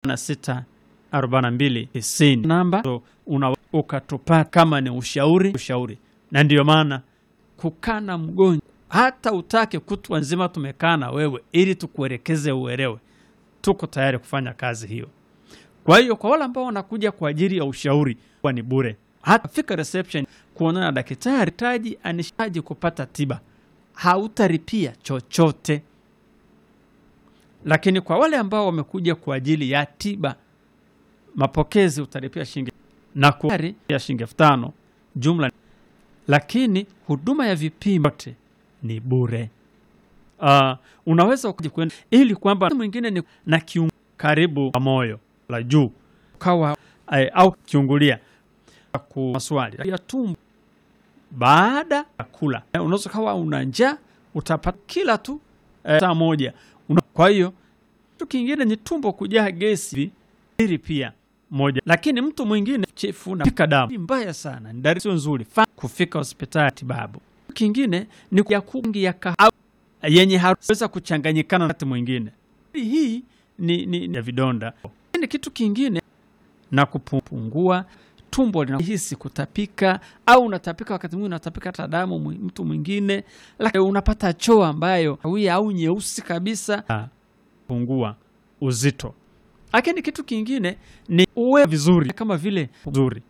na sita arobaini na mbili tisini namba so, una ukatupata kama ni ushauri ushauri, na ndiyo maana kukaa na mgonjwa hata utake kutwa nzima tumekaa na wewe ili tukuelekeze uelewe, tuko tayari kufanya kazi hiyo. Kwa hiyo kwa wale ambao wanakuja kwa ajili ya ushauri kwa ni bure, hata fika reception kuonana na daktari taji anishaji kupata tiba, hautaripia chochote. Lakini kwa wale ambao wamekuja kwa ajili ya tiba, mapokezi utalipia shilingi na kuari ya shilingi elfu tano jumla, lakini huduma ya vipimo yote ni bure. Uh, unaweza ukaja kwenda ili kwamba mwingine ni na kiungo karibu na moyo la juu kawa eh, au kiungulia ku maswali ya tumbo baada ya kula. Eh, unaweza kawa una njaa utapata kila tu eh, saa moja una, kwa hiyo kitu kingine ni tumbo kujaa gesi ili pia moja, lakini mtu mwingine chefu na pika damu mbaya sana, ni dalili sio nzuri, fa kufika hospitali tibabu. Kingine ni ya kungi ya kahawa yenye harufu kuchanganyikana na wakati mwingine. Hii ni, ni, ni ya vidonda. Ni kitu kingine na kupungua tumbo linahisi kutapika, au unatapika wakati mwingine unatapika hata damu mwi- mtu mwingine, lakini unapata choo ambayo hawia au nyeusi kabisa, pungua uzito. Lakini kitu kingine ni uwe vizuri kama vile vizuri